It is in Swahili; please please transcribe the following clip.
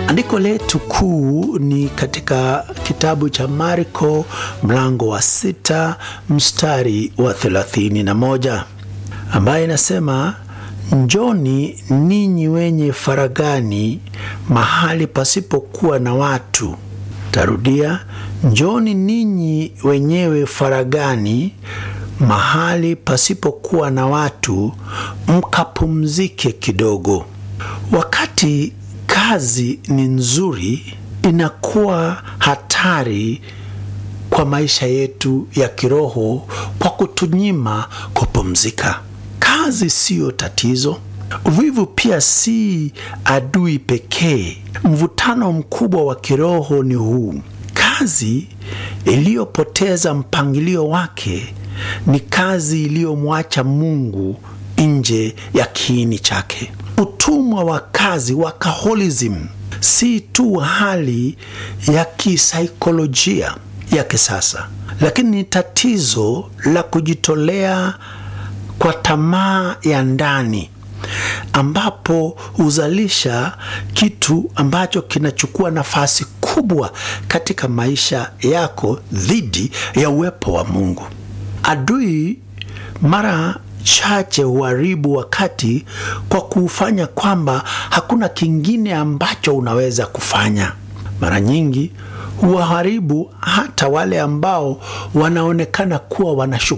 Andiko letu kuu ni katika kitabu cha Marko mlango wa sita mstari wa thelathini na moja ambaye inasema njoni ninyi wenye faragani mahali pasipokuwa na watu. Tarudia, njoni ninyi wenyewe faragani mahali pasipokuwa na watu, mkapumzike kidogo. Wakati kazi ni nzuri, inakuwa hatari kwa maisha yetu ya kiroho kwa kutunyima kupumzika. Kazi siyo tatizo. Uvivu pia si adui pekee. Mvutano mkubwa wa kiroho ni huu: kazi iliyopoteza mpangilio wake ni kazi iliyomwacha Mungu nje ya kiini chake. Utumwa wa kazi, workaholism, si tu hali ya kisaikolojia ya kisasa, lakini ni tatizo la kujitolea kwa tamaa ya ndani ambapo huzalisha kitu ambacho kinachukua nafasi kubwa katika maisha yako dhidi ya uwepo wa Mungu. Adui mara chache huharibu wakati kwa kuufanya kwamba hakuna kingine ambacho unaweza kufanya. Mara nyingi huwaharibu hata wale ambao wanaonekana kuwa wana